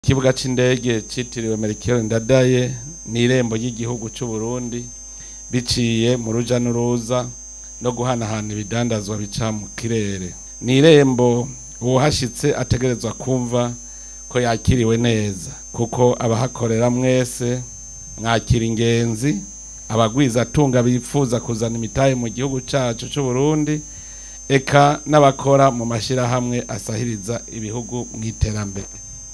ikibuga c'indege citiriwe Melchior Ndadaye ni irembo ry'igihugu c'u Burundi biciye mu ruja n'uruza no guhanahana ibidandazwa bica mu kirere ni irembo uwuhashitse ategerezwa kumva ko yakiriwe neza kuko abahakorera mwese mwakira ingenzi abagwiza atunga bifuza kuzana imitahe mu gihugu cacu c'u Burundi eka n'abakora mu mashirahamwe asahiriza ibihugu mw'iterambere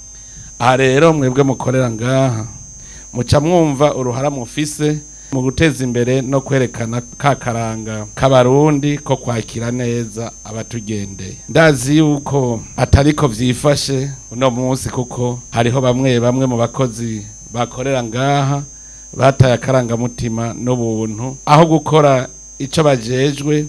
aha rero mwebwe mukorera ngaha muca mwumva uruhara mufise mu guteza imbere no kwerekana ka karanga k'abarundi ko kwakira neza abatugendeye ndazi yuko atariko vyifashe uno munsi kuko hariho bamwe bamwe mu bakozi bakorera ngaha bataye akarangamutima n'ubuntu aho gukora ico bajejwe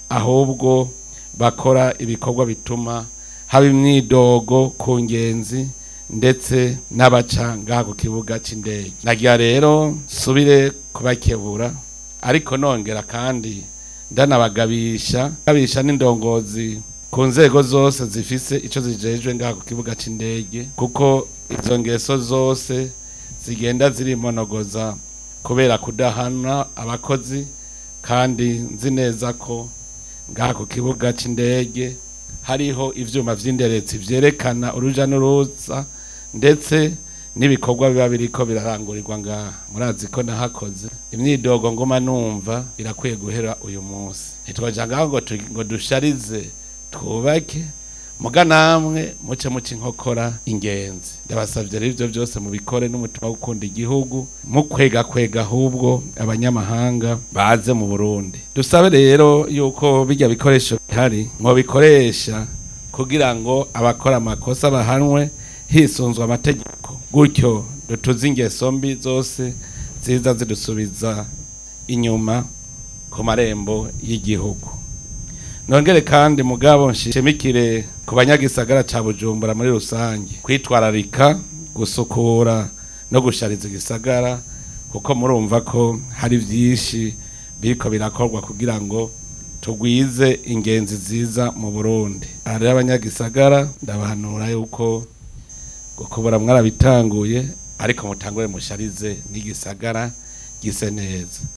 ahubwo bakora ibikorwa bituma haba imyidogo ku ngenzi ndetse n'abaca ngaha ku kibuga c'indege nagira rero subire kubakebura ariko nongera kandi ndanabagabisha gabisha n'indongozi ku nzego zose zifise ico zijejwe ngaha ku kibuga c'indege kuko izo ngeso zose zigenda zirimonogoza kubera kudahana abakozi kandi nzi neza ko ngaha ku kibuga c'indege hariho ivyuma vy'inderetsi vyerekana uruja n'uruza ndetse n'ibikorwa biba biriko birarangurirwa ngaha murazi ko nahakoze imyidogo ngoma numva irakwiye guhera uyu munsi ntitwaja ngaho ngo tu- ngo dusharize twubake muga namwe muce muce inkokora ingenzi ndabasavye rero ivyo vyose mubikore n'umutima wo gukunda igihugu mukwega kwega ahubwo abanyamahanga baze mu Burundi dusabe rero yuko bijya bikoresho bihari mwobikoresha kugira ngo abakora amakosa bahanwe hisunzwe amategeko gutyo dutuze ingeso mbi zose ziza zidusubiza inyuma ku marembo y'igihugu nongere kandi mugabo nshimikire ku banyagisagara ca bujumbura muri rusange kwitwararika gusukura no gushariza igisagara kuko murumva ko hari vyinshi biriko birakorwa kugira ngo tugwize ingenzi ziza mu burundi aha rero abanyagisagara ndabahanura yuko gukubura mwarabitanguye ariko mutangure musharize n'igisagara gise neza